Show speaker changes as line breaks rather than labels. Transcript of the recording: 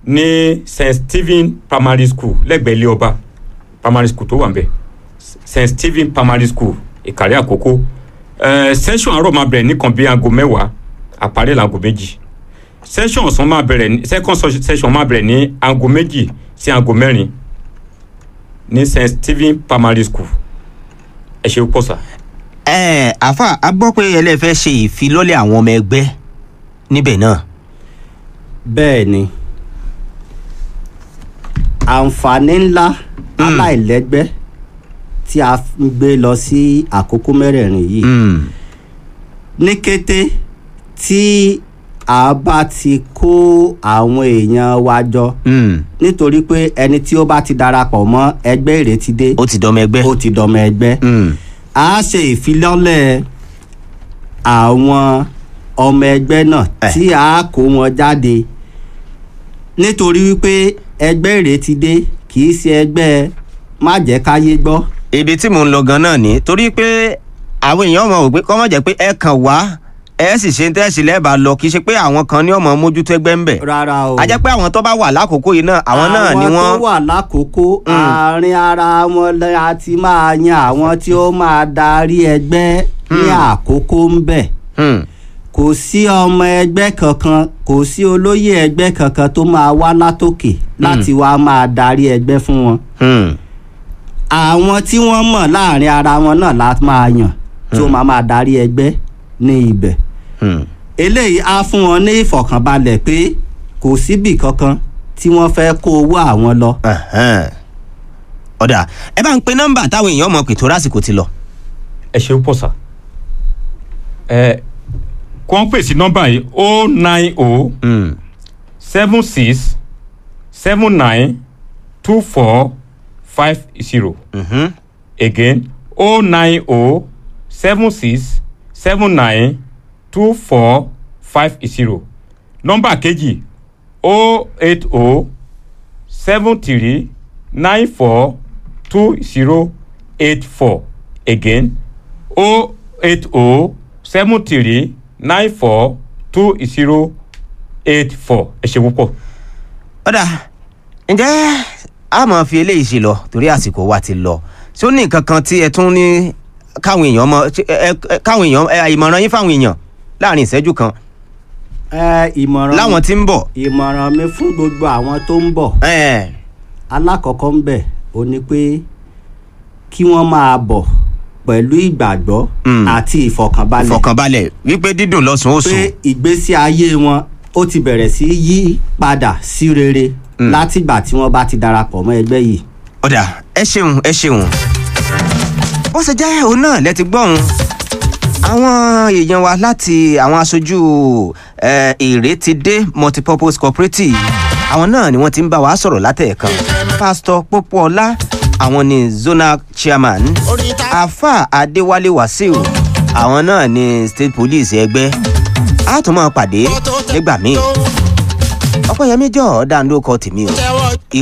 ní st stephen primary school lẹ́gbẹ̀ẹ́ ilé ọba primary school tó wà ń bẹ̀ st stephen primary school ìkàrẹ́ àkókò uh, session àárọ̀ máa bẹ̀rẹ̀ nìkan bí aago mẹ́wàá àparí laago méjì session ọ̀sán máa bẹ̀rẹ̀ ní second session máa bẹ̀rẹ̀ ní aago méjì sí aago mẹ́rin ní st stephen primary school ẹ ṣe pọ̀ sá.
ẹ àfa a gbọ́ pé ẹlẹ́fẹ́ ṣe ìfilọ́lẹ̀ àwọn ọmọ ẹgbẹ́ níbẹ̀ náà.
bẹ́ẹ̀ ni àǹfààní ńlá aláìlẹ́gbẹ́ tí a ń gbé lọ sí àkókò mẹ́rẹ̀ẹ̀rin yìí ní kété tí a bá ti kó àwọn èèyàn wa jọ nítorí pé ẹni tí ó bá ti darapọ̀ mọ́ ẹgbẹ́ ìrètí dé
ó ti dọmọ ẹgbẹ́.
ó ti dọmọ ẹgbẹ́ a ṣe ìfilọ́lẹ̀ àwọn ọmọ ẹgbẹ́ náà tí a kó wọn jáde nítorí wípé ẹgbẹ́ ìrètí dé kì í ṣe ẹgbẹ́ má jẹ́ káyé gbọ́.
ibi tí mò ń lọ gan náà ni torí pé àwọn èèyàn mọ̀ wípé kọ́ mọ̀ jẹ́ pé ẹ kàn wá ẹ sì ṣe ń tẹ́sí lẹ́ẹ̀bà lọ kì í ṣe pé àwọn kan ní ọmọ mójútó ẹgbẹ́ ń bẹ̀.
rárá o.
a jẹ́ pé àwọn tó bá wà lákòókò yìí náà àwọn náà ni
àwọn
wọ́n.
tó wà lákòókò àárín ara wọn la ti máa yan àwọn tí ó máa darí ẹgbẹ́ ní àkókò ń bẹ̀ kò sí ọmọ ẹgbẹ́ kankan kò sí olóyè ẹgbẹ́ kankan tó máa wá látòkè láti wá máa darí ẹgbẹ́ fún wọn. àwọn tí wọ́n mọ̀ láàrin ara wọn náà la máa yàn tí ó máa máa darí ẹgbẹ́ ní ibẹ̀. eléyìí á fún wọn ní ìfọ̀kànbalẹ̀ pé kò síbì kankan tí wọ́n fẹ́ kó owó àwọn lọ.
ọ̀dà ẹ bá ń pe nọ́mbà táwọn èèyàn mọ̀ pé tó lásìkò ti lọ.
ẹ ṣe pọ̀ sá ẹ kó ń pèsè nọ́mbà yìí o nine o seven six seven nine two four five zero again o nine o seven six seven nine two four five zero nọ́mbà kejì o eight o seven three nine four two zero eight four again o eight o seven three nine four two zero eight four ẹ ṣe púpọ̀.
ọ̀dà ǹjẹ́ a máa fi eléyìí ṣe lọ torí àsìkò wa ti lọ ṣé ó ní nǹkan kan tí ẹ tún ní káwọn èèyàn mọ káwọn èèyàn ìmọ̀ràn yín fáwọn èèyàn láàrin ìṣẹ́jú kan
ẹ ìmọ̀ràn
láwọn tí ń bọ̀.
ìmọ̀ràn mi fún gbogbo àwọn tó ń bọ̀ alákọ̀ọ́kọ́ ń bẹ̀ ó ní pé kí wọ́n máa bọ̀ pẹ̀lú ìgbàgbọ́ àti ìfọkànbalẹ̀.
ìfọkànbalẹ̀ wípé dídùn lọ́sùn ó sùn.
pé ìgbésí ayé wọn ó ti bẹ̀rẹ̀ sí yí padà sí rere látìgbà tí wọ́n bá ti darapọ̀ mọ́ ẹgbẹ́ yìí.
ọ̀dà ẹ ṣeun ẹ ṣeun bó ṣe jẹ́ òun náà lẹ ti gbọ́hùn àwọn èèyàn wa láti àwọn aṣojú ìrètídé multipurpose cooperative àwọn náà ni wọ́n ti ń bá wa sọ̀rọ̀ látẹ̀ẹ̀kan pásítọ̀ pópóọlá àwọn ni zonal chairman afa adéwálé wàsíù àwọn náà ni state police ẹgbẹ́ a tún máa pàdé nígbà míì ọpẹ́yẹmí jọ̀ọ́ dáńdó kọ tèmi o.